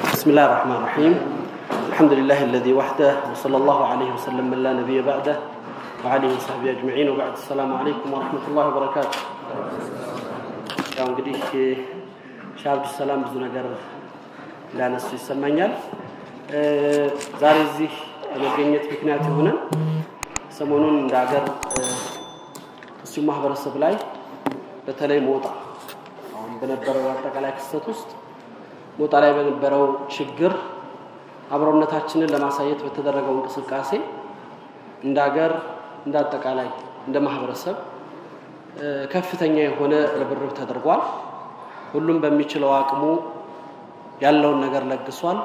بسم الله الرحمن الرحيم الحمد لله الذي وحده وصلى الله عليه وسلم من لا نبي بعده وعليه وصحبه أجمعين وبعد السلام عليكم ورحمة الله وبركاته ያው እንግዲህ ሻህ አብዱሰላም ብዙ ነገር ሊያነሱ ይሰማኛል። ዛሬ እዚህ ለመገኘት ምክንያት የሆነን ሰሞኑን እንደ ሀገር ሙስሊም ማህበረሰብ ላይ በተለይ ሞጣ አሁን በነበረው አጠቃላይ ክስተት ውስጥ ሞጣ ላይ በነበረው ችግር አብሮነታችንን ለማሳየት በተደረገው እንቅስቃሴ እንደ ሀገር እንደ አጠቃላይ እንደ ማህበረሰብ ከፍተኛ የሆነ ርብርብ ተደርጓል። ሁሉም በሚችለው አቅሙ ያለውን ነገር ለግሷል።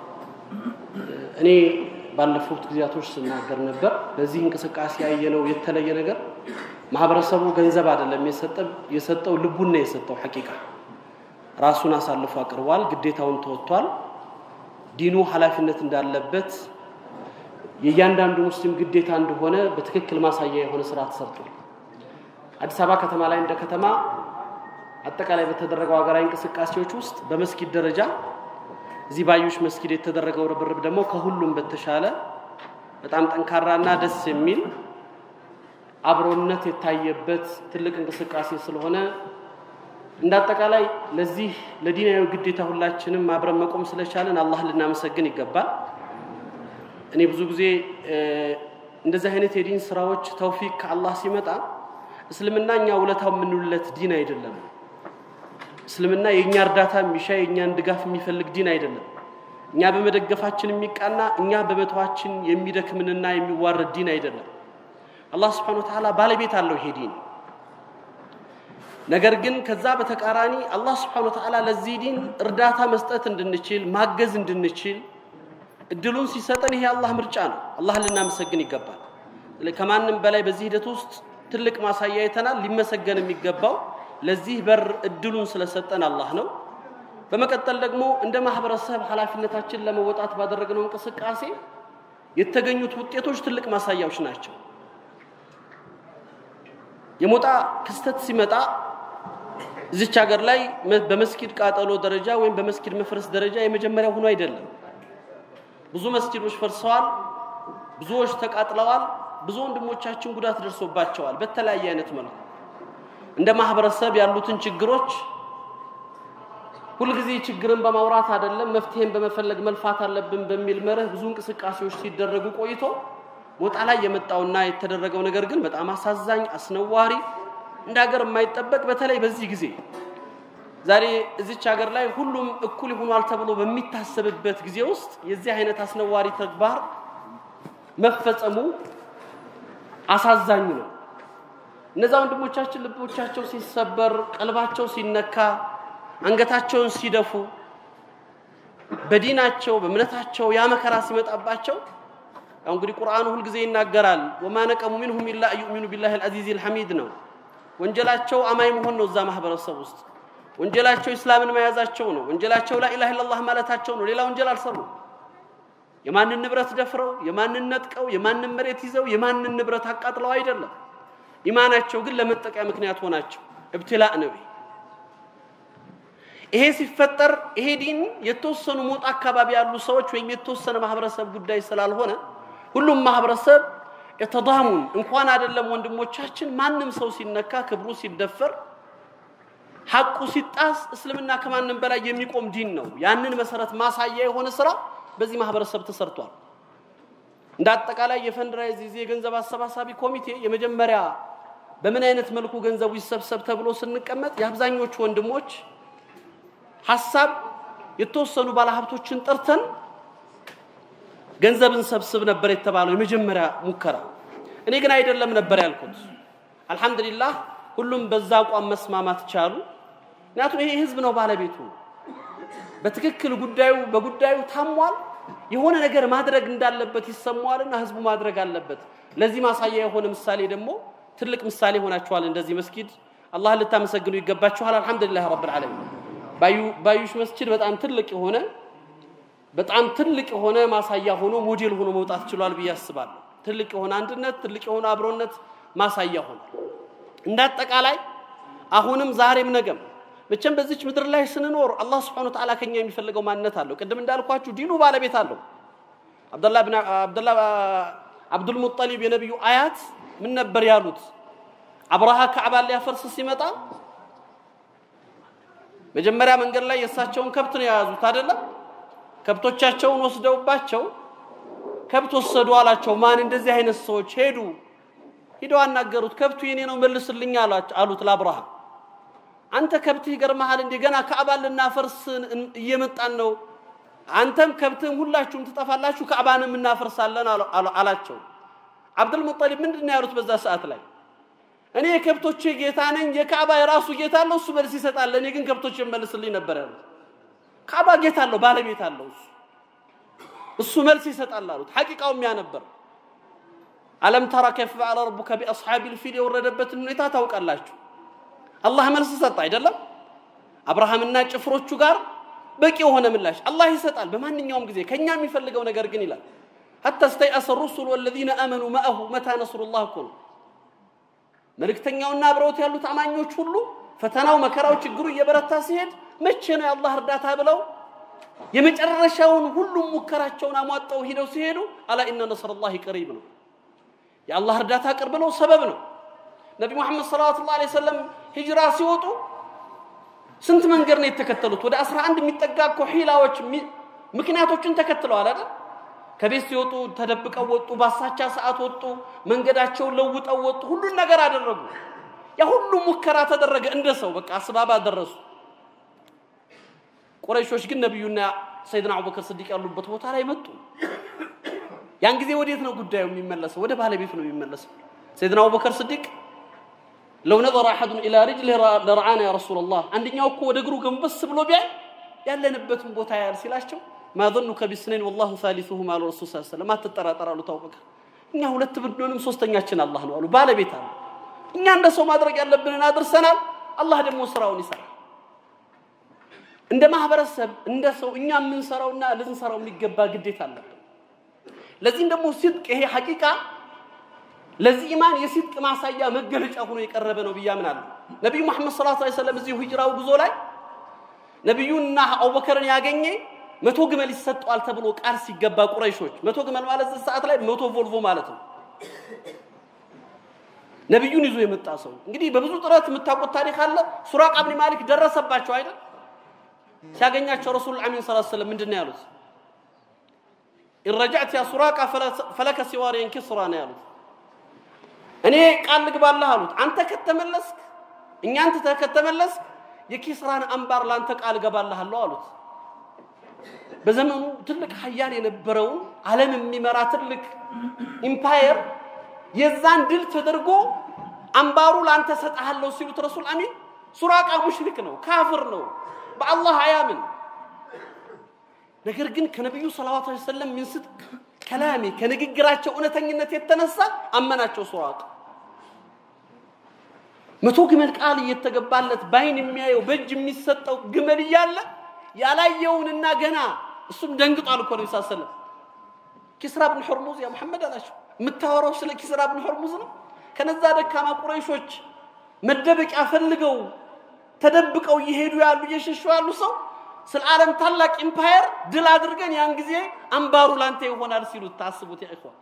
እኔ ባለፉት ጊዜያቶች ስናገር ነበር። በዚህ እንቅስቃሴ ያየነው የተለየ ነገር ማህበረሰቡ ገንዘብ አይደለም የሰጠው ልቡን ነው የሰጠው። ሐቂቃ ራሱን አሳልፎ አቅርቧል። ግዴታውን ተወጥቷል። ዲኑ ኃላፊነት እንዳለበት የእያንዳንዱ ሙስሊም ግዴታ እንደሆነ በትክክል ማሳያ የሆነ ስራ ተሰርቷል። አዲስ አበባ ከተማ ላይ እንደ ከተማ አጠቃላይ በተደረገው ሀገራዊ እንቅስቃሴዎች ውስጥ በመስጊድ ደረጃ እዚህ ባዩሽ መስጊድ የተደረገው ርብርብ ደግሞ ከሁሉም በተሻለ በጣም ጠንካራና ደስ የሚል አብሮነት የታየበት ትልቅ እንቅስቃሴ ስለሆነ እንደ አጠቃላይ ለዚህ ለዲናዊ ግዴታ ሁላችንም አብረን መቆም ስለቻለን አላህ ልናመሰግን ይገባል። እኔ ብዙ ጊዜ እንደዚህ አይነት የዲን ስራዎች ተውፊቅ ከአላህ ሲመጣ እስልምና እኛ ውለታው የምንውለት ዲን አይደለም። እስልምና የእኛ እርዳታ የሚሻ የእኛን ድጋፍ የሚፈልግ ዲን አይደለም። እኛ በመደገፋችን የሚቃና እኛ በመተዋችን የሚደክምንና የሚዋረድ ዲን አይደለም። አላህ ስብሐነሁ ወተዓላ ባለቤት አለው ይሄ ዲን። ነገር ግን ከዛ በተቃራኒ አላህ ስብሐነሁ ወተዓላ ለዚህ ዲን እርዳታ መስጠት እንድንችል ማገዝ እንድንችል እድሉን ሲሰጠን ይሄ አላህ ምርጫ ነው። አላህን ልናመሰግን ይገባል። ከማንም በላይ በዚህ ሂደት ውስጥ ትልቅ ማሳያ አይተናል። ሊመሰገን የሚገባው ለዚህ በር እድሉን ስለሰጠን አላህ ነው። በመቀጠል ደግሞ እንደ ማህበረሰብ ኃላፊነታችን ለመወጣት ባደረግነው እንቅስቃሴ የተገኙት ውጤቶች ትልቅ ማሳያዎች ናቸው። የሞጣ ክስተት ሲመጣ እዚች ሀገር ላይ በመስጊድ ቃጠሎ ደረጃ ወይም በመስጊድ መፍረስ ደረጃ የመጀመሪያው ሆኖ አይደለም። ብዙ መስጊዶች ፈርሰዋል፣ ብዙዎች ተቃጥለዋል፣ ብዙ ወንድሞቻችን ጉዳት ደርሶባቸዋል በተለያየ አይነት መልኩ። እንደ ማህበረሰብ ያሉትን ችግሮች ሁልጊዜ ችግርን በማውራት አይደለም መፍትሄን በመፈለግ መልፋት አለብን በሚል መርህ ብዙ እንቅስቃሴዎች ሲደረጉ ቆይቶ ሞጣ ላይ የመጣውና የተደረገው ነገር ግን በጣም አሳዛኝ፣ አስነዋሪ እንደ ሀገር የማይጠበቅ በተለይ በዚህ ጊዜ ዛሬ እዚች ሀገር ላይ ሁሉም እኩል ይሆኗል ተብሎ በሚታሰብበት ጊዜ ውስጥ የዚህ አይነት አስነዋሪ ተግባር መፈጸሙ አሳዛኝ ነው። እነዛ ወንድሞቻችን ልቦቻቸው ሲሰበር፣ ቀልባቸው ሲነካ፣ አንገታቸውን ሲደፉ፣ በዲናቸው በእምነታቸው ያ መከራ ሲመጣባቸው ያው እንግዲህ ቁርአኑ ሁልጊዜ ይናገራል። ወማ ነቀሙ ሚንሁም ኢላ ዩእሚኑ ቢላሂ አልዓዚዝ አልሐሚድ ነው። ወንጀላቸው አማኝ መሆን ነው። እዛ ማህበረሰብ ውስጥ ወንጀላቸው እስላምን መያዛቸው ነው። ወንጀላቸው ላኢላሃ ኢለላህ ማለታቸው ነው። ሌላ ወንጀል አልሰሩም። የማንን ንብረት ደፍረው፣ የማንን ነጥቀው፣ የማንን መሬት ይዘው፣ የማንን ንብረት አቃጥለው አይደለም። ኢማናቸው ግን ለመጠቂያ ምክንያት ሆናቸው። እብትላእ ነው። ይሄ ሲፈጠር ይሄ ዲን የተወሰኑ ሞጣ አካባቢ ያሉ ሰዎች ወይም የተወሰነ ማህበረሰብ ጉዳይ ስላልሆነ ሁሉም ማህበረሰብ የተዳሙን እንኳን አይደለም ወንድሞቻችን ማንም ሰው ሲነካ ክብሩ ሲደፈር ሐቁ ሲጣስ እስልምና ከማንም በላይ የሚቆም ዲን ነው። ያንን መሰረት ማሳያ የሆነ ስራ በዚህ ማህበረሰብ ተሰርቷል። እንደ አጠቃላይ የፈንድራይዝ ጊዜ የገንዘብ አሰባሳቢ ኮሚቴ የመጀመሪያ በምን አይነት መልኩ ገንዘቡ ይሰብሰብ ተብሎ ስንቀመጥ የአብዛኞቹ ወንድሞች ሐሳብ የተወሰኑ ባለሀብቶችን ጠርተን ገንዘብን ሰብስብ ነበር የተባለው የመጀመሪያ ሙከራ። እኔ ግን አይደለም ነበር ያልኩት። አልሐምዱሊላህ ሁሉም በዛ አቋም መስማማት ቻሉ። ምክንያቱም ይሄ ህዝብ ነው ባለቤቱ። በትክክል ጉዳዩ በጉዳዩ ታሟል። የሆነ ነገር ማድረግ እንዳለበት ይሰማዋልና ህዝቡ ማድረግ አለበት። ለዚህ ማሳያ የሆነ ምሳሌ ደግሞ ትልቅ ምሳሌ ሆናችኋል። እንደዚህ መስጊድ አላህን ልታመሰግኑ ይገባችኋል። አልሐምዱሊላህ ረብል ዓለሚን። ባዩሽ መስጂድ በጣም ትልቅ የሆነ በጣም ትልቅ የሆነ ማሳያ ሆኖ ሞዴል ሆኖ መውጣት ችሏል ብዬ አስባለሁ። ትልቅ የሆነ አንድነት፣ ትልቅ የሆነ አብሮነት ማሳያ ሆኗል። እንደ አጠቃላይ አሁንም ዛሬም ነገም መቼም በዚች ምድር ላይ ስንኖር አላህ ስብሐነሁ ወተዓላ ከኛ የሚፈልገው ማንነት አለው። ቅድም እንዳልኳችሁ ዲኑ ባለቤት አለው። አብደላህ ብን አብደላህ አብዱል ሙጠሊብ የነቢዩ አያት ምን ነበር ያሉት? አብርሃ ካዕባን ሊያፈርስ ሲመጣ መጀመሪያ መንገድ ላይ የእሳቸውን ከብት ነው የያዙት አይደለም? ከብቶቻቸውን ወስደውባቸው ከብት ወሰዱ አላቸው። ማን እንደዚህ አይነት ሰዎች ሄዱ ሂደው አናገሩት። ከብቱ የኔ ነው መልስልኝ አሉት ለአብርሃም። አንተ ከብትህ ይገርመሃል እንዴ ገና ካዕባን ልናፈርስ እየመጣን ነው። አንተም ከብትህም ሁላችሁም ትጠፋላችሁ፣ ካዕባንም እናፈርሳለን አላቸው። አብዱል ሙጠሊብ ምንድን ነው ያሉት በዛ ሰዓት ላይ? እኔ የከብቶቼ ጌታ ነኝ፣ የካዕባ የራሱ ጌታ አለው፣ እሱ መልስ ይሰጣል። እኔ ግን ከብቶቼ መልስልኝ ነበር ያሉት። ካዕባ ጌታ አለው፣ ባለቤት አለው እሱ እሱ መልስ ይሰጣል አሉት። ሐቂቃው ያ ነበር። አለም ተራ ከይፈ ፈዐለ ረቡከ ቢአስሓቢል ፊል የወረደበትን ሁኔታ ታውቃላችሁ። አላህ መልስ ሰጠ አይደለም? አብርሃምና ጭፍሮቹ ጋር በቂ የሆነ ምላሽ አላህ ይሰጣል በማንኛውም ጊዜ። ከኛ የሚፈልገው ነገር ግን ይላል ሐታ ስተይአሰ ሩሱል ወለዚነ አመኑ መአሁ መታ ነስሩላህ እኮ ነው። መልእክተኛውና አብረውት ያሉት አማኞች ሁሉ ፈተናው፣ መከራው፣ ችግሩ እየበረታ ሲሄድ መቼ ነው የአላህ እርዳታ ብለው የመጨረሻውን ሁሉም ሙከራቸውን አሟጠው ሂደው ሲሄዱ አላ ኢነ ነስረላሂ ቀሪብ ነው። የአላህ እርዳታ ቅርብ ነው፣ ሰበብ ነው። ነቢ ሙሐመድ ሰለላሁ ዐለይሂ ወሰለም ሂጅራ ሲወጡ ስንት መንገድ ነው የተከተሉት? ወደ 11 የሚጠጋ እኮ ሂላዎች ምክንያቶችን ተከትለዋል አይደል? ከቤት ሲወጡ ተደብቀው ወጡ፣ ባሳቻ ሰዓት ወጡ፣ መንገዳቸውን ለውጠው ወጡ፣ ሁሉን ነገር አደረጉ። ያ ሁሉ ሙከራ ተደረገ። እንደ ሰው በቃ አስባባ ደረሱ። ቁረይሾች ግን ነቢዩና ሰይድና አቡበክር ስዲቅ ያሉበት ቦታ ላይ መጡ። ያን ጊዜ ወዴት ነው ጉዳዩ የሚመለሰው? ወደ ባለቤቱ ነው የሚመለሰው። ሰይድና አቡበክር ስዲቅ ለው ነظረ አሐዱን ኢላ ሪጅሊህ ለረዓና ያ ረሱለላህ፣ አንደኛው እኮ ወደ እግሩ ገንበስ ብሎ ቢያይ ያለንበትን ቦታ ያያል ሲላቸው ማ ظኑከ ቢስነይን ወላሁ ሳሊሱሁም አሉ ረሱል ሰለላሁ ዐለይሂ ወሰለም። አትጠራጠር አሉት አቡበክር። እኛ ሁለት ብንሆንም ሶስተኛችን አላህ ነው አሉ። ባለቤት አለ። እኛ እንደ ሰው ማድረግ ያለብንን አድርሰናል። አላህ ደግሞ ስራውን ይሰራል። እንደ ማህበረሰብ እንደ ሰው እኛ የምንሰራውና ልንሰራው የሚገባ ግዴታ አለብን። ለዚህም ደግሞ ሲድቅ ይሄ ሐቂቃ ለዚህ ኢማን የሲድቅ ማሳያ መገለጫ ሆኖ የቀረበ ነው ብዬ አምናለሁ። ነቢዩ መሐመድ ሰለላሁ ዐለይሂ ወሰለም እዚህ ሂጅራው ጉዞ ላይ ነቢዩና አቡበከርን ያገኘ መቶ ግመል ይሰጠዋል ተብሎ ቃል ሲገባ ቁረይሾች መቶ ግመል ማለት እዚህ ሰዓት ላይ መቶ ቮልቮ ማለት ነው። ነቢዩን ይዞ የመጣ ሰው እንግዲህ በብዙ ጥረት የምታውቁት ታሪክ አለ። ሱራቃ ብን ማሊክ ደረሰባቸው አይደል? ሲያገኛቸው ረሱል አሚን ሰለላሁ ዐለይሂ ወሰለም ምንድን ነው ያሉት? ኢረጃዕት ያ ሱራቃ ፈለከ ሲዋሪየን ኪስራ ነው ያሉት። እኔ ቃል ልግባልህ አሉት። አንተ ከተመለስክ እኛ አንተ ከተመለስክ የኪስራን አምባር ለአንተ ቃል እገባልሃለሁ አሉት። በዘመኑ ትልቅ ሀያል የነበረውን ዓለም የሚመራ ትልቅ ኢምፓየር የዛን ድል ተደርጎ አምባሩ ለአንተ ሰጥሃለሁ ሲሉት ረሱል አሚን ሱራቃ ሙሽሪክ ነው፣ ካፍር ነው፣ በአላህ አያምን። ነገር ግን ከነቢዩ ሰለዋቱ ዐለይሂ ወሰለም ሚን ስድቅ ከላሚ ከንግግራቸው እውነተኝነት የተነሳ አመናቸው ሱራቃ። መቶ ግመል ቃል እየተገባለት በአይን የሚያየው በእጅ የሚሰጠው ግመል እያለ ያላየውንና ገና እሱም ደንግጧል እኮ ነው ሰለም ኪስራ ብን ሆርሙዝ ያ መሐመድ አላቸው የምታወራው ስለ ኪስራ ብን ሆርሙዝ ነው ከነዛ ደካማ ቁረይሾች መደበቂያ ፈልገው ተደብቀው እየሄዱ ያሉ እየሸሹ ያሉ ሰው ስለ ዓለም ታላቅ ኢምፓየር ድል አድርገን ያን ጊዜ አምባሩ ላንተ ይሆናል ሲሉት ታስቡት ያ ኢኽዋን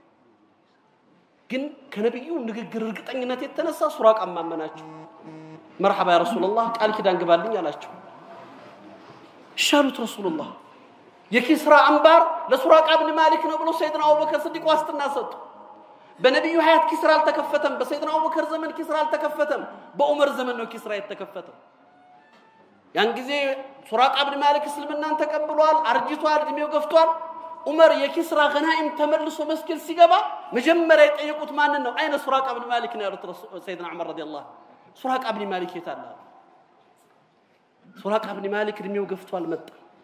ግን ከነቢዩ ንግግር እርግጠኝነት የተነሳ ሱራቃ ማመናቸው መርሐባ ያ ረሱላላህ ቃል ኪዳን ግባልኝ አላቸው ሻሉት ረሱሉላህ የኪስራ አምባር ለሱራቃ ብን ማሊክ ነው ብሎ ሰይድና አቡበከር ስዲቅ ዋስትና ሰጡ። በነቢዩ ሀያት ኪስራ አልተከፈተም። በሰይድና አቡበከር ዘመን ኪስራ አልተከፈተም። በዑመር ዘመን ነው ኪስራ የተከፈተው። ያን ጊዜ ሱራቃ ብን ማሊክ እስልምናን ተቀብሏል፣ አርጅቷል፣ እድሜው ገፍቷል። ዑመር የኪስራ ገናኢም ተመልሶ መስጊድ ሲገባ መጀመሪያ የጠየቁት ማንን ነው? አይነ ሱራቃ ብን ማሊክ ነው ያሉት ሰይድና ዑመር ረዲየላሁ ሱራቃ ብን ማሊክ የት አለ? ሱራቃ ብን ማሊክ እድሜው ገፍቷል፣ መጣ።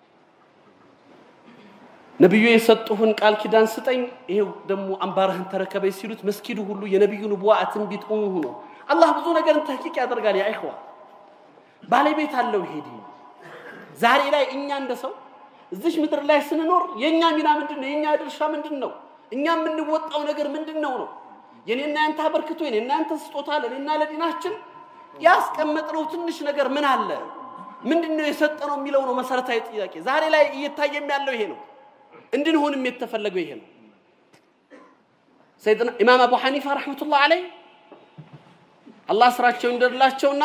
ነቢዩ የሰጡህን ቃል ኪዳን ስጠኝ፣ ይሄው ደግሞ አምባርህን ተረከበኝ ሲሉት መስጊዱ ሁሉ የነቢዩ ንቡዋ ትንቢት ሆኖ ሆኖ አላህ ብዙ ነገርን ተሕቂቅ ያደርጋል። ያ ኢኽዋ ባለቤት አለው። ይሄ ዲን ዛሬ ላይ እኛ እንደ ሰው እዚሽ ምድር ላይ ስንኖር የእኛ ሚና ምንድን ነው? የእኛ ድርሻ ምንድን ነው? እኛ የምንወጣው ነገር ምንድን ነው ነው የኔና ያንተ አበርክቶ የኔና ያንተ ስጦታ ለኔና ለዲናችን ያስቀመጥነው ትንሽ ነገር ምን አለ? ምንድነው የሰጠነው የሚለው ነው መሰረታዊ ጥያቄ። ዛሬ ላይ እየታየም ያለው ይሄ ነው። እንድንሆንም የተፈለገው ይሄ ነው። ሰይድና ኢማም አቡ ሐኒፋ ረሕመቱላህ አለይ አላህ ስራቸው እንደላቸውና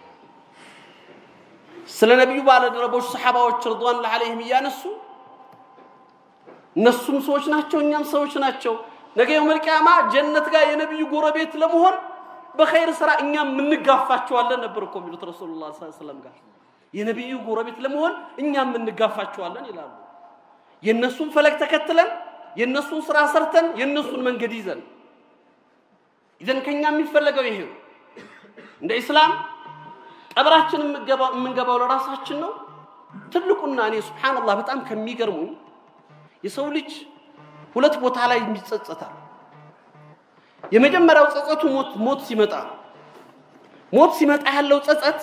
ስለ ነቢዩ ባለደረቦች ሰሓባዎች ርድዋን ዓለይህም እያነሱ እነሱም ሰዎች ናቸው፣ እኛም ሰዎች ናቸው። ነገ የውመል ቂያማ ጀነት ጋር የነቢዩ ጎረቤት ለመሆን በኸይር ስራ እኛም እንጋፋቸዋለን ነበር እኮ የሚሉት ረሱሉላህ ሰለላሁ ዐለይሂ ወሰለም ጋር የነቢዩ ጎረቤት ለመሆን እኛም እንጋፋቸዋለን ይላሉ። የእነሱን ፈለግ ተከትለን የእነሱን ስራ ሰርተን የእነሱን መንገድ ይዘን ይዘን ከኛ የሚፈለገው ይሄ ነው። እንደ ኢስላም ቀብራችን የምንገባው ለራሳችን ነው። ትልቁና እኔ ሱብሃንአላህ በጣም ከሚገርሙኝ የሰው ልጅ ሁለት ቦታ ላይ ይጸጸታል። የመጀመሪያው ጸጸቱ ሞት ሞት ሲመጣ ሞት ሲመጣ ያለው ጸጸት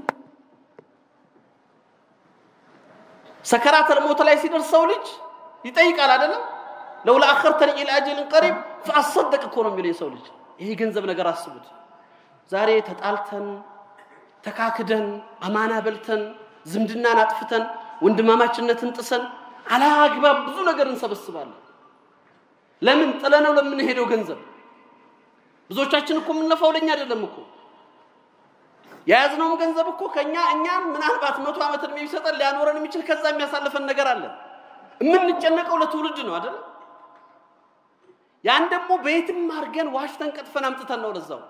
ሰከራተል ሞት ላይ ሲደርስ ሰው ልጅ ይጠይቃል አይደለም ለውላ አኸርተን ኢላ አጀልን ቀሪብ ፈአሰደቅ እኮ ነው የሚለው የሰው ልጅ ይሄ ገንዘብ ነገር አስቡት ዛሬ ተጣልተን ተካክደን አማና በልተን ዝምድናን አጥፍተን ወንድማማችነትን ጥሰን አላግባብ ብዙ ነገር እንሰበስባለን ለምን ጥለነው ለምንሄደው ገንዘብ ብዙዎቻችን እኮ የምንለፋው ለኛ አይደለም እኮ የያዝነውም ገንዘብ እኮ ከኛ እኛን ምናልባት መቶ ዓመት እድሜ ቢሰጠን ሊያኖረን የሚችል ከዛ የሚያሳልፈን ነገር አለ የምንጨነቀው ለትውልድ ነው አይደል ያን ደግሞ በየትም አድርገን ዋሽተን ቀጥፈን አምጥተን ነው ለዛው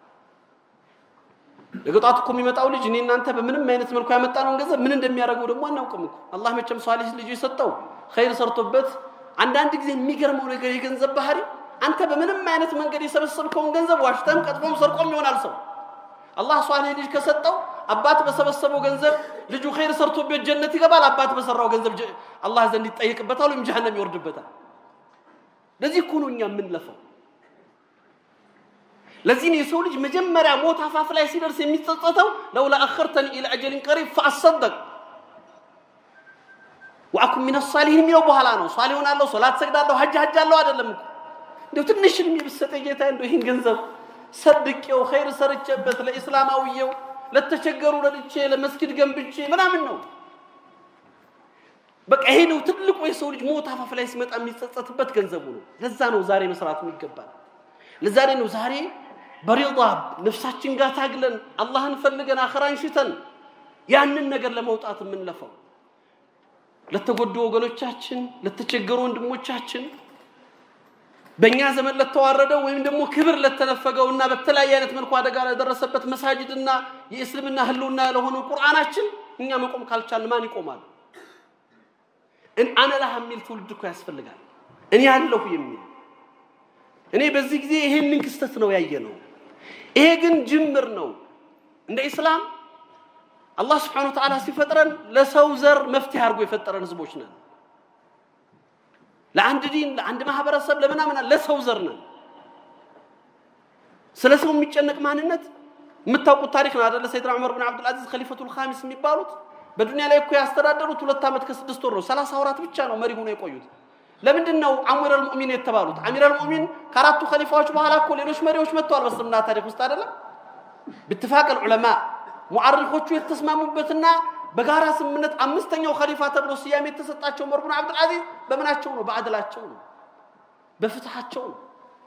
ለገጣት እኮ የሚመጣው ልጅ እኔ እናንተ በምንም አይነት መልኩ ያመጣነውን ገንዘብ ምን እንደሚያደርገው ደግሞ አናውቅም እኮ አላህ መቼም ሷሊህ ልጅ የሰጠው ኸይር ሰርቶበት አንዳንድ ጊዜ የሚገርመው ነገር የገንዘብ ባህሪ አንተ በምንም አይነት መንገድ የሰበሰብከውን ገንዘብ ዋሽተም ቀጥፎም ሰርቆም ይሆናል ሰው አላህ ሷሊህ ልጅ ከሰጠው አባት በሰበሰበው ገንዘብ ልጁ ኸይር ሰርቶበት ጀነት ይገባል አባት በሰራው ገንዘብ አላህ ዘንድ ይጠይቅበታል ወይም ጀሃነም ይወርድበታል ለዚህ እኮ ነው እኛ የምንለፈው ለዚህ ነው የሰው ልጅ መጀመሪያ ሞት አፋፍ ላይ ሲደርስ የሚጸጸተው ለውላ አኸርተኒ ኢላ አጀሊን ቀሪብ ፈአሰደቅ ወአኩን ሚነ ሳሊሂን የሚለው በኋላ ነው ሷሊህ ሆናለሁ ሶላት ሰግዳለሁ ሀጅ ሀጅ አለሁ አይደለም እኮ እንደው ትንሽ እድሜ ብትሰጠኝ ጌታ እንደው ይህን ገንዘብ ሰድቄው ኸይር ሰርቼበት ለኢስላማዊየው ለተቸገሩ ረድቼ ለመስጊድ ገንብቼ ምናምን ነው በቃ ይሄ ነው ትልቁ የሰው ልጅ ሞት አፋፍ ላይ ሲመጣ የሚጸጸትበት ገንዘቡ ነው ለዛ ነው ዛሬ መስራቱ ይገባል ለዛሬ ነው ዛሬ በሪዳ ነፍሳችን ጋር ታግለን አላህን ፈልገን አኸራን ሽተን ያንን ነገር ለመውጣት የምንለፋው ለተጎዱ ወገኖቻችን ለተቸገሩ ወንድሞቻችን በእኛ ዘመን ለተዋረደው ወይም ደግሞ ክብር ለተነፈገው እና በተለያየ አይነት መልኩ አደጋ ለደረሰበት መሳጅድና የእስልምና ህልውና ለሆነው ቁርአናችን እኛ መቆም ካልቻልን ማን ይቆማል? አነ ላህ የሚል ትውልድ እኮ ያስፈልጋል። እኔ አለሁ የሚል እኔ በዚህ ጊዜ ይሄንን ክስተት ነው ያየ ነው። ይሄ ግን ጅምር ነው። እንደ ኢስላም አላህ ስብሓነሁ ወተዓላ ሲፈጥረን ለሰው ዘር መፍትሄ አድርጎ የፈጠረን ህዝቦች ነን። ለአንድ ዲን፣ ለአንድ ማህበረሰብ፣ ለምናምን ለሰው ዘር ነን። ስለ ሰው የሚጨነቅ ማንነት የምታውቁት ታሪክ ነው አደለ? ሰይድና ዑመር ብን አብዱልአዚዝ ከሊፈቱል ኻሚስ የሚባሉት በዱንያ ላይ እኮ ያስተዳደሩት ሁለት ዓመት ከስድስት ወር ነው። ሰላሳ ወራት ብቻ ነው መሪ ሆነው የቆዩት። ለምንድን ነው አሚር አልሙእሚን የተባሉት? አሚር አልሙእሚን ከአራቱ ኸሊፋዎች በኋላ እኮ ሌሎች መሪዎች መጥተዋል በእስልምና ታሪክ ውስጥ አይደለም? ብትፋቅ ዑለማ ሙዓሪኾቹ የተስማሙበትና በጋራ ስምምነት አምስተኛው ኸሊፋ ተብሎ ስያሜ የተሰጣቸው ዑመር ብን አብዱልአዚዝ በምናቸው ነው? በአድላቸው ነው፣ በፍትሃቸው ነው፣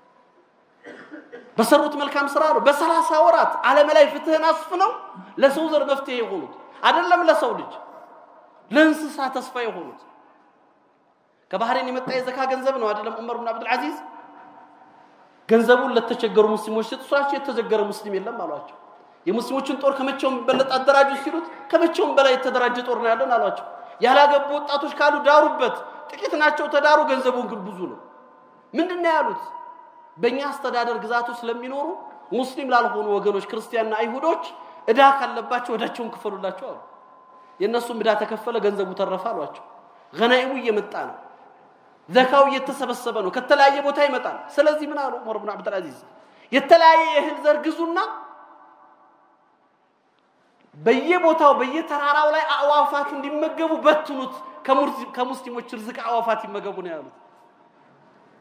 በሰሩት መልካም ስራ ነው። በሰላሳ ወራት ዓለም ላይ ፍትህን አስፍነው ለሰው ዘር መፍትሄ የሆኑት አይደለም ለሰው ልጅ ለእንስሳ ተስፋ የሆኑት ከባህሬን የመጣ የዘካ ገንዘብ ነው አይደለም ዑመር ብን አብዱልዓዚዝ ገንዘቡን ለተቸገሩ ሙስሊሞች ሲጡ ስራቸው የተቸገረ ሙስሊም የለም አሏቸው የሙስሊሞችን ጦር ከመቼውም በለጥ አደራጁ ሲሉት ከመቼውም በላይ የተደራጀ ጦር ነው ያለን አሏቸው ያላገቡ ወጣቶች ካሉ ዳሩበት ጥቂት ናቸው ተዳሩ ገንዘቡን ግን ብዙ ነው ምንድን ነው ያሉት በእኛ አስተዳደር ግዛቱ ስለሚኖሩ ሙስሊም ላልሆኑ ወገኖች ክርስቲያንና አይሁዶች እዳ ካለባቸው እዳቸውን ክፈሉላቸው አሉ የእነሱም እዳ ተከፈለ ገንዘቡ ተረፈ አሏቸው ገናይሙ እየመጣ ነው ዘካው እየተሰበሰበ ነው ከተለያየ ቦታ ይመጣል ስለዚህ ምን አሉ ዑመር ብን አብዱልአዚዝ የተለያየ የእህል ዘር ግዙና በየቦታው በየተራራው ላይ አዕዋፋቱ እንዲመገቡ በትኑት ከሙስሊሞች ርዝቅ አዕዋፋት ይመገቡ ነው ያሉት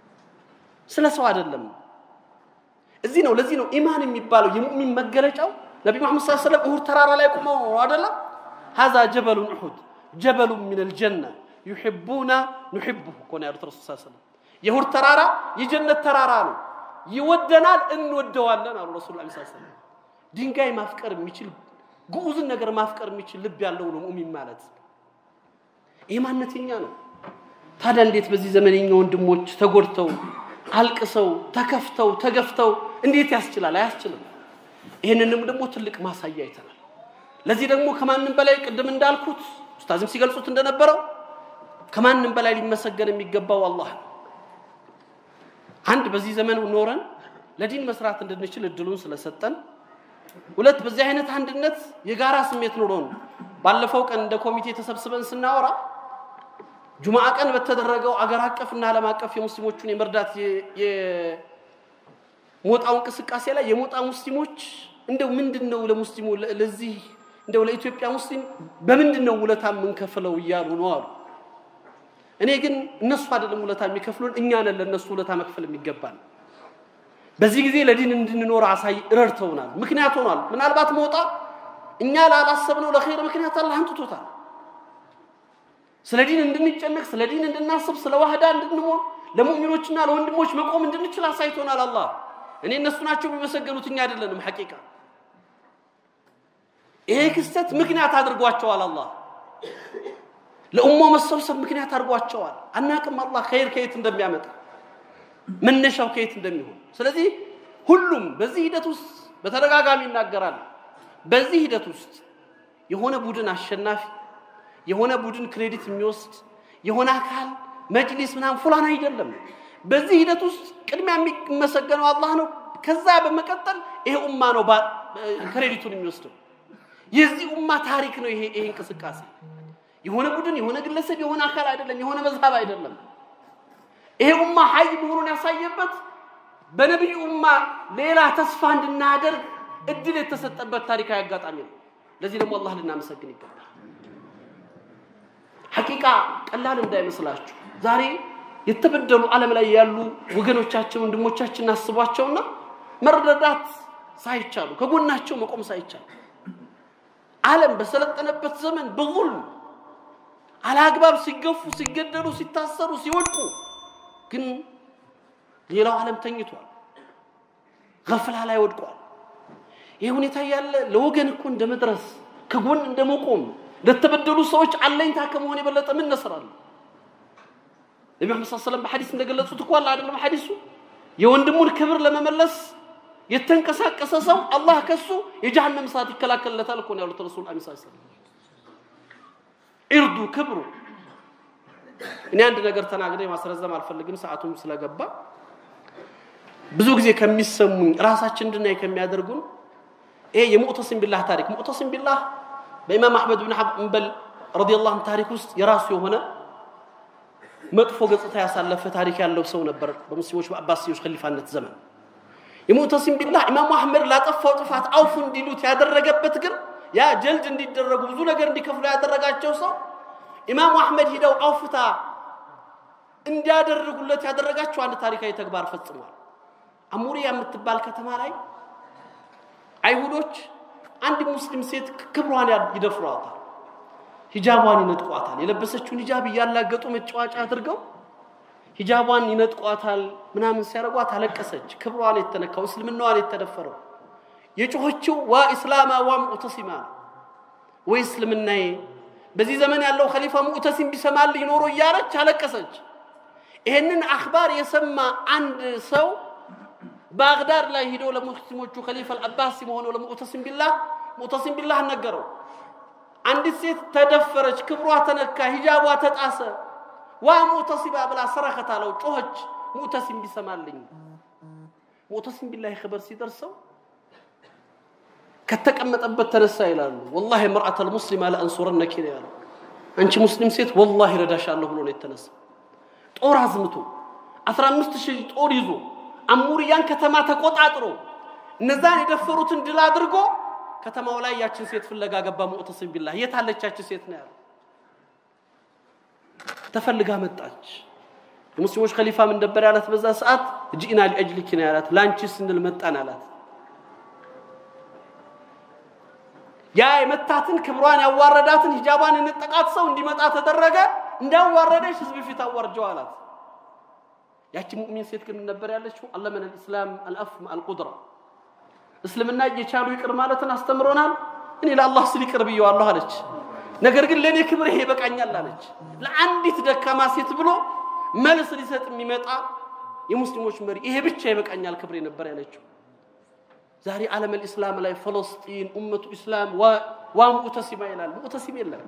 ስለ ሰው አይደለም እዚህ ነው ለዚህ ነው ኢማን የሚባለው የሙእሚን መገለጫው ነቢ መሐመድ ስ ሰለም እሁድ ተራራ ላይ ቁመው ነው አይደለም ሀዛ ጀበሉን እሑድ ጀበሉን ምን ልጀና ዩሕቡና ኑሕቡሁ እኮ ነው ያሉት ረሱል ስ ሰለም የእሁድ ተራራ የጀነት ተራራ ነው ይወደናል እንወደዋለን አሉ ረሱል ላ ሰለም ድንጋይ ማፍቀር የሚችል ግዑዝን ነገር ማፍቀር የሚችል ልብ ያለው ነው ሙእሚን ማለት ይህ ማነተኛ ነው ታዲያ እንዴት በዚህ ዘመን የኛ ወንድሞች ተጎድተው አልቅሰው ተከፍተው ተገፍተው እንዴት ያስችላል አያስችልም ይህንንም ደግሞ ትልቅ ማሳያ አይተናል ለዚህ ደግሞ ከማንም በላይ ቅድም እንዳልኩት ኡስታዝም ሲገልጹት እንደነበረው ከማንም በላይ ሊመሰገን የሚገባው አላህ ነው አንድ በዚህ ዘመን ኖረን ለዲን መስራት እንድንችል እድሉን ስለሰጠን ሁለት በዚህ አይነት አንድነት የጋራ ስሜት ኑሮን ባለፈው ቀን እንደ ኮሚቴ ተሰብስበን ስናወራ ጁምዓ ቀን በተደረገው አገር አቀፍና ዓለም አቀፍ የሙስሊሞቹን የመርዳት የሞጣው እንቅስቃሴ ላይ የሞጣ ሙስሊሞች እንደው ምንድን ነው ለሙስሊሙ ለዚህ እንደው ለኢትዮጵያ ሙስሊም በምንድን ነው ውለታ የምንከፍለው እያሉ ነው አሉ። እኔ ግን እነሱ አይደለም ውለታ የሚከፍሉን እኛ ነን ለእነሱ ውለታ መክፈል የሚገባል። በዚህ ጊዜ ለዲን እንድንኖር አሳይ ረድተውናል፣ ምክንያት ሆኗል። ምናልባት ሞጣ እኛ ላላሰብነው ለኸይር ምክንያት አላህ አምጥቶታል። ስለ ዲን እንድንጨነቅ፣ ስለ ዲን እንድናስብ፣ ስለ ዋህዳ እንድንሆን፣ ለሙእሚኖችና ለወንድሞች መቆም እንድንችል አሳይቶናል አላህ። እኔ እነሱ ናቸው የሚመሰገኑት እኛ አይደለንም። ሐቂቃ ይሄ ክስተት ምክንያት አድርጓቸዋል አላህ ለኡማው መሰብሰብ ምክንያት አድርጓቸዋል። አናቅም አላህ ኸይር ከየት እንደሚያመጣ መነሻው ከየት እንደሚሆን። ስለዚህ ሁሉም በዚህ ሂደት ውስጥ በተደጋጋሚ ይናገራል። በዚህ ሂደት ውስጥ የሆነ ቡድን አሸናፊ፣ የሆነ ቡድን ክሬዲት የሚወስድ የሆነ አካል መጅሊስ ምናምን ፉላን አይደለም። በዚህ ሂደት ውስጥ ቅድሚያ የሚመሰገነው አላህ ነው። ከዛ በመቀጠል ይሄ ኡማ ነው ክሬዲቱን የሚወስደው። የዚህ ኡማ ታሪክ ነው ይሄ ይሄ እንቅስቃሴ የሆነ ቡድን የሆነ ግለሰብ የሆነ አካል አይደለም፣ የሆነ መዝሀብ አይደለም። ይሄ ኡማ ሀይ መሆኑን ያሳየበት በነቢዩ ኡማ ሌላ ተስፋ እንድናደርግ እድል የተሰጠበት ታሪካዊ አጋጣሚ ነው። ለዚህ ደግሞ አላህ ልናመሰግን ይገባል። ሐቂቃ ቀላል እንዳይመስላችሁ ዛሬ የተበደሉ ዓለም ላይ ያሉ ወገኖቻችን ወንድሞቻችን አስቧቸውና መረዳዳት ሳይቻሉ ከጎናቸው መቆም ሳይቻሉ ዓለም በሰለጠነበት ዘመን በዙልም አላግባብ ሲገፉ፣ ሲገደሉ፣ ሲታሰሩ፣ ሲወድቁ ግን ሌላው ዓለም ተኝቷል፣ ገፍላ ላይ ወድቋል። ይህ ሁኔታ ያለ ለወገን እኮ እንደ መድረስ ከጎን እንደ መቆም ለተበደሉ ሰዎች አለኝታ ከመሆን የበለጠ ምን ነስራለሁ? ነቢ መሐመድ ሰለላሁ ዐለይሂ ወሰለም በሐዲስ እንደገለጹት እኮ አለ አይደለም ሐዲሱ የወንድሙን ክብር ለመመለስ የተንቀሳቀሰ ሰው አላህ ከሱ የጀሃነም እሳት ይከላከልለታል እኮ ነው ያሉት ረሱል ሰለላሁ ዐለይሂ ወሰለም። ኢርዱ ክብሩ። እኔ አንድ ነገር ተናግሬ ማስረዘም አልፈልግም፣ ሰዓቱም ስለገባ ብዙ ጊዜ ከሚሰሙኝ ራሳችን እንድናይ ከሚያደርጉን ይሄ የሙዕተሲም ቢላህ ታሪክ ሙዕተሲም ቢላህ በኢማም አሕመድ ብን ሐንበል ረዲየላሁ ዐንሁ ታሪክ ውስጥ የራሱ የሆነ መጥፎ ገጽታ ያሳለፈ ታሪክ ያለው ሰው ነበር በሙስሊሞች በአባሲዎች ኸሊፋነት ዘመን። የሙዕተሲም ቢላህ ኢማሙ አሕመድ ላጠፋው ጥፋት አውፉ እንዲሉት ያደረገበት ግን ያ ጀልድ እንዲደረጉ ብዙ ነገር እንዲከፍሉ ያደረጋቸው ሰው ኢማሙ አሕመድ ሂደው አውፍታ እንዲያደርጉለት ያደረጋቸው አንድ ታሪካዊ ተግባር ፈጽሟል። አሙሪያ የምትባል ከተማ ላይ አይሁዶች አንድ ሙስሊም ሴት ክብሯን ይደፍሯታል፣ ሂጃቧን ይነጥቋታል። የለበሰችውን ሂጃብ እያላገጡ መጫወቻ አድርገው ሂጃቧን ይነጥቋታል። ምናምን ሲያደርጓት አለቀሰች። ክብሯን የተነካው እስልምናዋን የተደፈረው የጮኸችው ዋ ኢስላማ ዋ ሙዕተሲማ ወይ እስልምናዬ በዚህ ዘመን ያለው ኸሊፋ ሙዕተሲም ቢሰማልኝ ኖሮ እያለች አለቀሰች። ይህንን አኽባር የሰማ አንድ ሰው ባግዳድ ላይ ሂዶ ለሙስሊሞቹ ኸሊፋ አልአባሲ መሆነው ለሙዕተሲም ቢላህ ሙዕተሲም ቢላህ ነገረው። አንዲት ሴት ተደፈረች፣ ክብሯ ተነካ፣ ሂጃቧ ተጣሰ። ዋ ሙዕተሲባ ብላ ሰረኸት አለው፣ ጮኸች። ሙዕተሲም ቢሰማልኝ ሙዕተሲም ቢላህ ኸበር ሲደርሰው ከተቀመጠበት ተነሳ ይላሉ። ወላሂ መርአተል ሙስሊማ ለአንሱረነኪ ነው ያለው። አንቺ ሙስሊም ሴት ወላሂ ረዳሻለሁ ብሎ ነው የተነሳ። ጦር አዝምቶ 15 ሺህ ጦር ይዞ አሙሪያን ከተማ ተቆጣጥሮ እነዛን የደፈሩትን ድል አድርጎ ከተማው ላይ ያችን ሴት ፍለጋ ገባ። ሙዕተሲም ቢላህ የት አለች ያችን ሴት ነው ያለው። ተፈልጋ መጣች። የሙስሊሞች ኸሊፋ ምን ነበር ያላት በዛ ሰዓት? ጂኢና ሊአጅሊኪ ነው ያላት። ለአንቺ ስንል መጣን አላት። ያ የመታትን ክብሯን ያዋረዳትን ሂጃቧን የነጠቃት ሰው እንዲመጣ ተደረገ። እንዳዋረደች ህዝብ ፊት አዋርጀው አላት። ያቺ ሙእሚን ሴት ግን ነበር ያለችው አለመን ልእስላም አልአፍ አልቁድራ እስልምና እየቻሉ ይቅር ማለትን አስተምሮናል። እኔ ለአላህ ስል ይቅር ብየዋለሁ አለች። ነገር ግን ለእኔ ክብር ይሄ ይበቃኛል አለች። ለአንዲት ደካማ ሴት ብሎ መልስ ሊሰጥ የሚመጣ የሙስሊሞች መሪ ይሄ ብቻ ይበቃኛል ክብሬ ነበር ያለችው። ዛሬ ዓለም ልእስላም ላይ ፈለስጢን ኡመቱ ኢስላም ዋ ሙዕተሲማ ይላል። ሙዕተሲም የለም።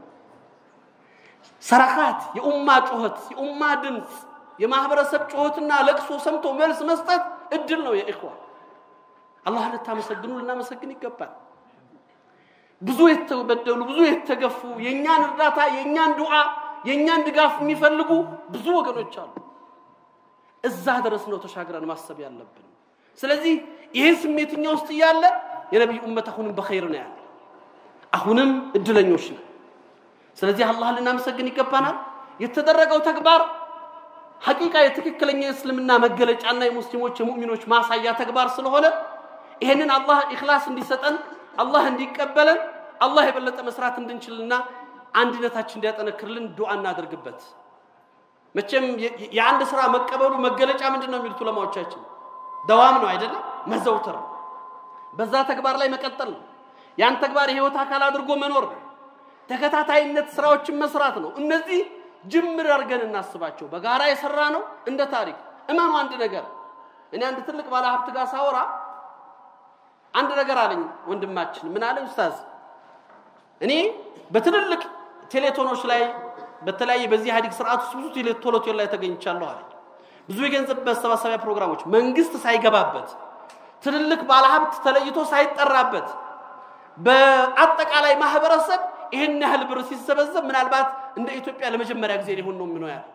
ሰረካት፣ የኡማ ጩኸት፣ የኡማ ድምፅ፣ የማህበረሰብ ጩኸትና ለቅሶ ሰምቶ መልስ መስጠት እድል ነው። የኢኽዋ አላህ ልታመሰግኑ ልናመሰግን ይገባል። ብዙ የተበደሉ ብዙ የተገፉ የእኛን እርዳታ የእኛን ዱዓ የእኛን ድጋፍ የሚፈልጉ ብዙ ወገኖች አሉ። እዛ ድረስ ነው ተሻግረን ማሰብ ያለብን። ስለዚህ ይህን ስሜት እኛ ውስጥ እያለ የነቢይ ኡመት አሁንም በኸይር ነው ያለ፣ አሁንም እድለኞች ነው። ስለዚህ አላህን ልናመሰግን ይገባናል። የተደረገው ተግባር ሐቂቃ የትክክለኛ የእስልምና መገለጫና የሙስሊሞች የሙእሚኖች ማሳያ ተግባር ስለሆነ ይሄንን አላህ ኢኽላስ እንዲሰጠን አላህ እንዲቀበለን አላህ የበለጠ መስራት እንድንችልና አንድነታችን እንዲያጠነክርልን ዱዓ እናደርግበት። መቼም የአንድ ስራ መቀበሉ መገለጫ ምንድን ነው የሚሉት ዑለማዎቻችን? ደዋም ነው አይደለም፣ መዘውተር ነው። በዛ ተግባር ላይ መቀጠል ነው። ያን ተግባር የህይወት አካል አድርጎ መኖር ነው። ተከታታይነት ስራዎችን መስራት ነው። እነዚህ ጅምር አድርገን እናስባቸው። በጋራ የሰራ ነው እንደ ታሪክ እመኑ። አንድ ነገር እኔ አንድ ትልቅ ባለ ሀብት ጋር ሳወራ አንድ ነገር አለኝ ወንድማችን። ምን አለኝ? ኡስታዝ እኔ በትልልቅ ቴሌቶኖች ላይ በተለያየ በዚህ ኢህአዴግ ስርዓት ውስጥ ብዙ ቴሌቶሎቴል ላይ ተገኝቻለሁ አለኝ። ብዙ የገንዘብ መሰባሰቢያ ፕሮግራሞች መንግስት ሳይገባበት ትልልቅ ባለሀብት ተለይቶ ሳይጠራበት በአጠቃላይ ማህበረሰብ ይህን ያህል ብር ሲሰበሰብ ምናልባት እንደ ኢትዮጵያ ለመጀመሪያ ጊዜ ሊሆን ነው ምነው ያለ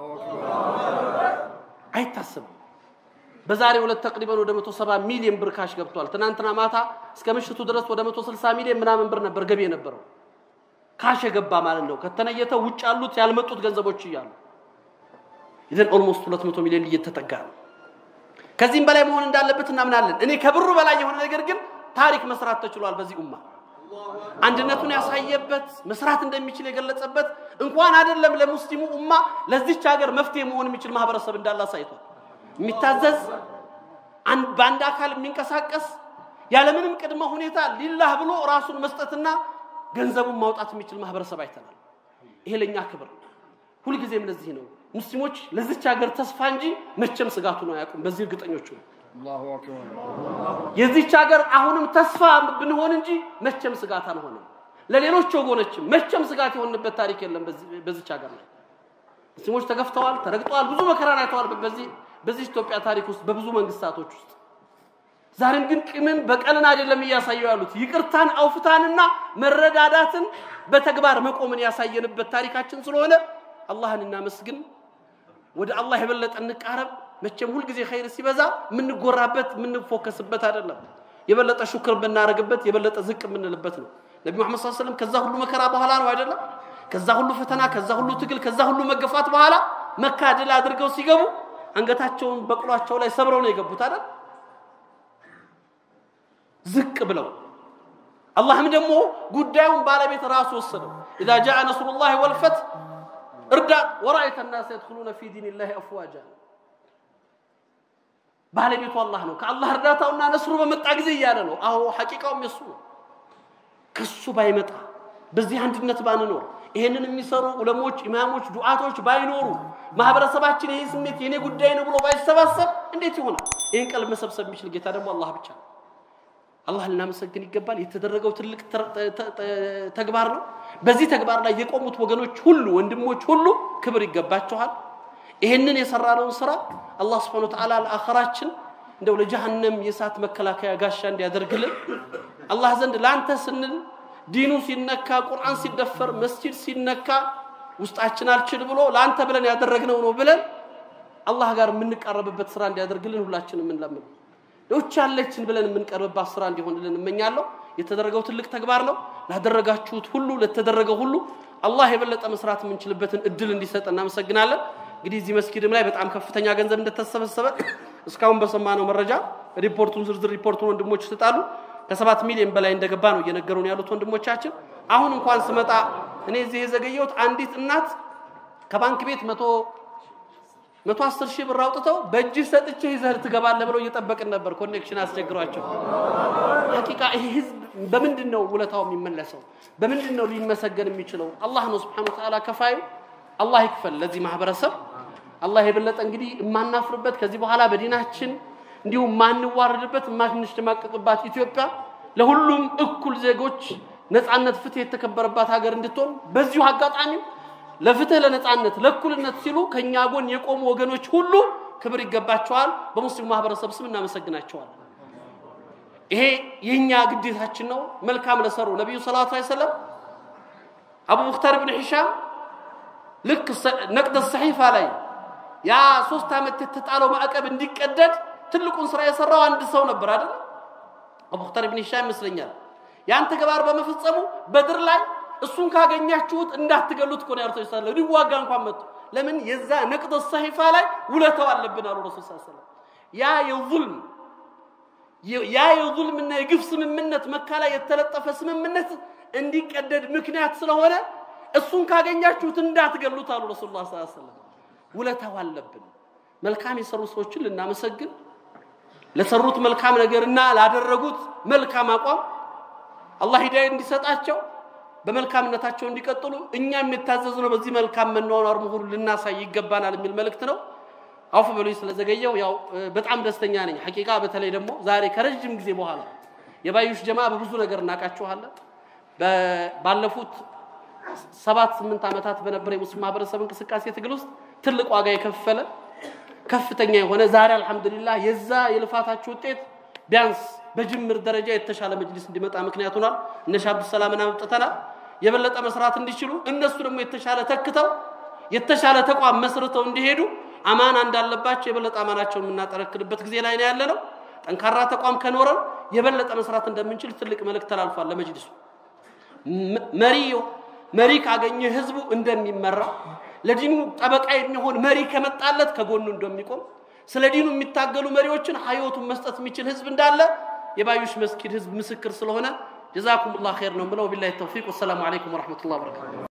አይታሰብም። በዛሬ ሁለት ተቅሪበን ወደ 170 ሚሊዮን ብር ካሽ ገብቷል። ትናንትና ማታ እስከ ምሽቱ ድረስ ወደ 160 ሚሊዮን ምናምን ብር ነበር ገቢ የነበረው ካሽ የገባ ማለት ነው። ከተነየተው ውጭ ያሉት ያልመጡት ገንዘቦች እያሉ ይዘን ኦልሞስት 200 ሚሊዮን እየተጠጋ ነው። ከዚህም በላይ መሆን እንዳለበት እናምናለን። እኔ ከብሩ በላይ የሆነ ነገር ግን ታሪክ መስራት ተችሏል። በዚህ ኡማ አንድነቱን ያሳየበት መስራት እንደሚችል የገለጸበት እንኳን አይደለም ለሙስሊሙ ኡማ ለዚች ሀገር መፍትሄ መሆን የሚችል ማህበረሰብ እንዳለ አሳይቷል። የሚታዘዝ በአንድ አካል የሚንቀሳቀስ ያለምንም ቅድመ ሁኔታ ሊላህ ብሎ ራሱን መስጠትና ገንዘቡን ማውጣት የሚችል ማህበረሰብ አይተናል። ይሄ ለእኛ ክብር ነው። ሁልጊዜም ለዚህ ነው ሙስሊሞች ለዚች ሀገር ተስፋ እንጂ መቼም ስጋቱ ነው አያውቁም። በዚህ እርግጠኞቹ ነው። የዚች ሀገር አሁንም ተስፋ ብንሆን እንጂ መቼም ስጋት አንሆንም። ለሌሎች ወገኖችም መቼም ስጋት የሆንበት ታሪክ የለም። በዚች ሀገር ላይ ሙስሊሞች ተገፍተዋል፣ ተረግጠዋል፣ ብዙ መከራን አይተዋል። በዚህ በዚህ ኢትዮጵያ ታሪክ ውስጥ በብዙ መንግስታቶች ውስጥ ዛሬም ግን ቂምን በቀልን አይደለም እያሳዩ ያሉት ይቅርታን፣ አውፍታንና መረዳዳትን በተግባር መቆምን ያሳየንበት ታሪካችን ስለሆነ አላህን እናመስግን። ወደ አላህ የበለጠ እንቃረብ። መቼም ሁልጊዜ ኸይር ሲበዛ የምንጎራበት የምንፎከስበት አይደለም። የበለጠ ሹክር ብናደርግበት የበለጠ ዝቅ የምንልበት ነው። ነቢ መሐመድ ሰለላሁ ዐለይሂ ወሰለም ከዛ ሁሉ መከራ በኋላ ነው አይደለም? ከዛ ሁሉ ፈተና፣ ከዛ ሁሉ ትግል፣ ከዛ ሁሉ መገፋት በኋላ መካ ድል አድርገው ሲገቡ አንገታቸውን በቅሏቸው ላይ ሰብረው ነው የገቡት አይደል? ዝቅ ብለው አላህም ደግሞ ጉዳዩን ባለቤት ራሱ ወሰደው። ኢዛ ጃአ ነስሩላሂ ወልፈትህ እርዳት ወራአይተ ናስ የድኹሉነ ፊ ዲኒላሂ አፍዋጃ ባለቤቱ አላህ ነው። ከአላህ እርዳታውና ነስሩ በመጣ ጊዜ እያለ ነው። አዎ ሐቂቃውም የሱ ነው። ከሱ ባይመጣ በዚህ አንድነት ባንኖር ይሄንን የሚሰሩ ዑለሞች፣ ኢማሞች፣ ዱዓቶች ባይኖሩ ማህበረሰባችን ይሄ ስሜት የኔ ጉዳይ ነው ብሎ ባይሰባሰብ እንዴት ይሆናል? ይህን ቀልብ መሰብሰብ የሚችል ጌታ ደግሞ አላህ ብቻ ነው። አላህ ልናመሰግን ይገባል። የተደረገው ትልቅ ተግባር ነው። በዚህ ተግባር ላይ የቆሙት ወገኖች ሁሉ ወንድሞች ሁሉ ክብር ይገባቸዋል። ይህንን የሰራነውን ስራ አላህ ስብሐነሁ ወተዓላ ለአኸራችን እንደው ለጀሃነም የእሳት መከላከያ ጋሻ እንዲያደርግልን አላህ ዘንድ ለአንተ ስንል ዲኑ ሲነካ፣ ቁርአን ሲደፈር፣ መስጂድ ሲነካ ውስጣችን አልችል ብሎ ለአንተ ብለን ያደረግነው ነው ብለን አላህ ጋር የምንቃረብበት ስራ እንዲያደርግልን ሁላችን የምንለምን ሌሎች ያለችን ብለን የምንቀርብባት ስራ እንዲሆንልን እመኛለሁ። የተደረገው ትልቅ ተግባር ነው። ላደረጋችሁት ሁሉ ለተደረገው ሁሉ አላህ የበለጠ መስራት የምንችልበትን እድል እንዲሰጥ እናመሰግናለን። እንግዲህ እዚህ መስጊድም ላይ በጣም ከፍተኛ ገንዘብ እንደተሰበሰበ እስካሁን በሰማነው መረጃ ሪፖርቱን ዝርዝር ሪፖርቱን ወንድሞች ይሰጣሉ። ከሰባት ሚሊዮን በላይ እንደገባ ነው እየነገሩን ያሉት ወንድሞቻችን። አሁን እንኳን ስመጣ እኔ እዚህ የዘገየሁት አንዲት እናት ከባንክ ቤት መቶ መቶ አስር ሺህ ብር አውጥተው በእጅህ ሰጥቼ ይዘህ ትገባለህ ብለው እየጠበቅን ነበር። ኮኔክሽን አስቸግሯቸው። ሐቂቃ ይሄ ህዝብ በምንድን ነው ውለታው የሚመለሰው? በምንድን ነው ሊመሰገን የሚችለው? አላህ ነው ስብሐነሁ ወተዓላ ከፋዩ። አላህ ይክፈል ለዚህ ማህበረሰብ። አላህ የበለጠ እንግዲህ የማናፍርበት ከዚህ በኋላ በዲናችን እንዲሁም የማንዋረድበት የማንሽማቀቅባት ኢትዮጵያ ለሁሉም እኩል ዜጎች ነፃነት፣ ፍትህ የተከበረባት ሀገር እንድትሆን በዚሁ አጋጣሚ ለፍትህ፣ ለነፃነት፣ ለእኩልነት ሲሉ ከኛ ጎን የቆሙ ወገኖች ሁሉ ክብር ይገባቸዋል። በሙስሊሙ ማህበረሰብ ስም እናመሰግናቸዋለን። ይሄ የኛ ግዴታችን ነው። መልካም ለሰሩ ነቢዩ ሰለላሁ ዐለይሂ ወሰለም አቡ ሙክታር ብን ሂሻም ልክ ነቅደ ሰሒፋ ላይ ያ ሶስት ዓመት የተጣለው ማዕቀብ እንዲቀደድ ትልቁን ስራ የሰራው አንድ ሰው ነበር አይደል? አቡ ሙክታር ብን ሂሻም ይመስለኛል። ያን ተግባር በመፈጸሙ በድር ላይ እሱን ካገኛችሁት እንዳትገሉት እኮ ነው ያሉት ሰለላሁ ሊዋጋ እንኳን መጥቶ ለምን የዛ ነቅደ ሰሒፋ ላይ ውለታው አለብን አሉ ረሱል ሰለላሁ ዐለይሂ ወሰለም ያ የዙልም ያ የዙልምና የግፍ ስምምነት መካ ላይ የተለጠፈ ስምምነት እንዲቀደድ ምክንያት ስለሆነ እሱን ካገኛችሁት እንዳትገሉት አሉ ረሱሉላህ ሰለላሁ ዐለይሂ ወሰለም። ውለታው አለብን። መልካም የሰሩ ሰዎችን ልናመሰግን፣ ለሰሩት መልካም ነገርና ላደረጉት መልካም አቋም አላህ ሂዳያ እንዲሰጣቸው በመልካምነታቸው እንዲቀጥሉ እኛም የታዘዝነው በዚህ መልካም መኗኗር መሆኑን ልናሳይ ይገባናል የሚል መልእክት ነው። አውፍ በሉኝ ስለዘገየው። ያው በጣም ደስተኛ ነኝ ሐቂቃ። በተለይ ደግሞ ዛሬ ከረጅም ጊዜ በኋላ የባዩሽ ጀማ በብዙ ነገር እናውቃችኋለን። ባለፉት ሰባት ስምንት ዓመታት በነበረ የሙስሊም ማህበረሰብ እንቅስቃሴ ትግል ውስጥ ትልቅ ዋጋ የከፈለ ከፍተኛ የሆነ ዛሬ አልሐምዱሊላህ የዛ የልፋታችሁ ውጤት ቢያንስ በጅምር ደረጃ የተሻለ መጅሊስ እንዲመጣ ምክንያት ሆኗል። እነ ሻህ አብዱሰላምን አምጥተናል የበለጠ መስራት እንዲችሉ እነሱ ደግሞ የተሻለ ተክተው የተሻለ ተቋም መስርተው እንዲሄዱ አማና እንዳለባቸው የበለጠ አማናቸውን የምናጠረክርበት ጊዜ ላይ ነው ያለ ነው። ጠንካራ ተቋም ከኖረን የበለጠ መስራት እንደምንችል ትልቅ መልእክት ተላልፏል ለመጅሊሱ። መሪ መሪ ካገኘ ህዝቡ እንደሚመራ ለዲኑ ጠበቃ የሚሆን መሪ ከመጣለት ከጎኑ እንደሚቆም ስለ ዲኑ የሚታገሉ መሪዎችን ህይወቱን መስጠት የሚችል ህዝብ እንዳለ የባዩሽ መስጊድ ህዝብ ምስክር ስለሆነ ጀዛኩም ላሁ ኸይር ነው ብለው ቢላሂ ተውፊቅ ወሰላሙ አለይኩም ወረሕመቱላህ ወበረካቱ